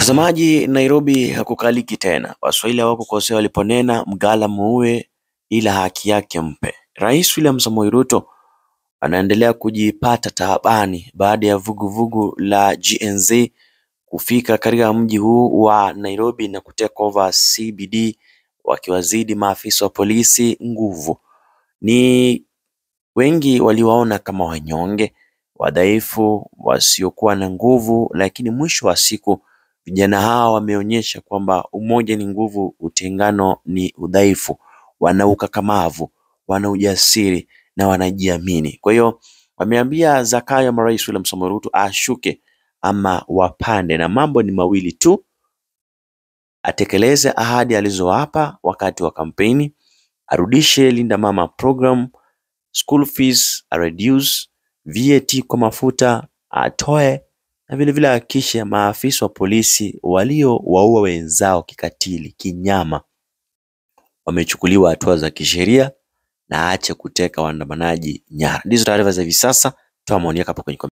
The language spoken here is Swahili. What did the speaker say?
Mtazamaji, Nairobi hakukaliki tena. Waswahili hawakukosea waliponena mgala muue ila haki yake mpe. Rais William Samoei Ruto anaendelea kujipata taabani baada ya vuguvugu la GNZ kufika katika mji huu wa Nairobi na kuteka over CBD wakiwazidi maafisa wa polisi nguvu. Ni wengi waliwaona kama wanyonge, wadhaifu, wasiokuwa na nguvu, lakini mwisho wa siku vijana hawa wameonyesha kwamba umoja ni nguvu, utengano ni udhaifu. Wana ukakamavu, wana ujasiri na wanajiamini. Kwa hiyo wameambia Zakayo ama Rais William Samoei Ruto ashuke ama wapande, na mambo ni mawili tu, atekeleze ahadi alizowapa wakati wa kampeni, arudishe Linda Mama program, school fees reduce, VAT kwa mafuta atoe, na vilevile ahakikishe maafisa wa polisi waliowaua wenzao kikatili, kinyama, wamechukuliwa hatua za kisheria na aache kuteka waandamanaji nyara. Ndizo taarifa za hivi sasa, toa maoni yako hapo kwenye